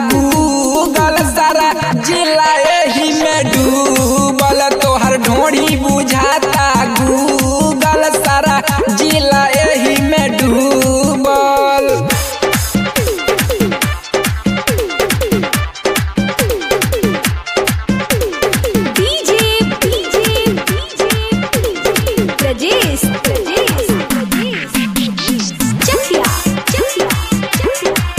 Google सारा जिला एही में डूबल तोहर ढोढ़ी बुझाता गूगल सारा जिला एही में डूबल DJ DJ DJ Prajesh Prajesh Chakhiya Chakhiya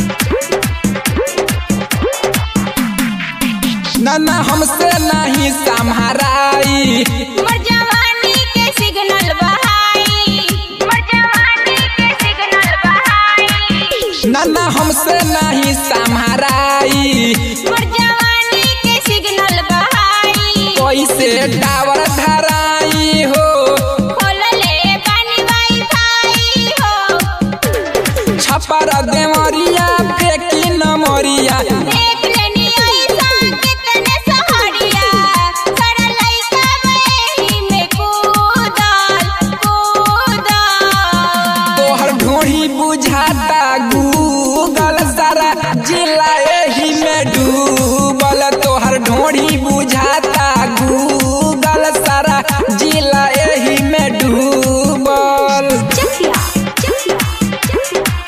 नाना हमसे नहीं संहराई मर जवानी के सिग्नल बहाई मर जवानी के सिग्नल बहाई नाना हमसे नहीं संहराई मर जवानी के सिग्नल बहाई कैसे टावर धराई हो खोलले पानी वाईफाई हो छपर देवरिया फेंकी नमरिया देख लेनी ऐसा कितने सहारिया सारा लइका बही में कूदल कूदल तोहर ढोढ़ी बुझाता गूगल सारा जिला एही में डूबल तोहर ढोढ़ी बुझाता गूगल सारा जिला एही में डूबल चखिया चखिया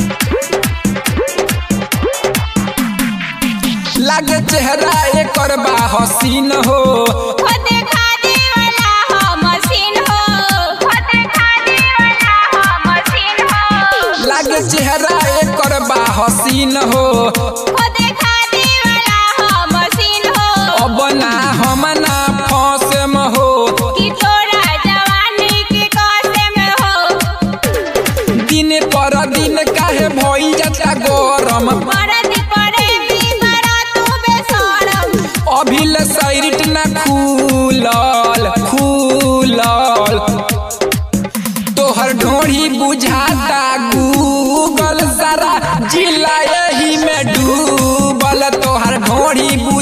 लागे चेहरा एकर बा हसीन हो खुद खादी वाला हो मशीन हो खुद खादी वाला हो मशीन हो लागे चेहरा एकर बा हसीन हो खुद खादी वाला हो मशीन हो अब ना हम ना फौसम हो कि तोरा जवानी के कासे में हो दिन पर दिन काहे भई जाता गरम मरद पड़े भी बड़ा तू बेशरम अभिल सैरिट ना खुलल खुलल तोहर ढोढ़ी बुझाता गूगल सारा जिला एही में डूबल तोहर ढोढ़ी बुझ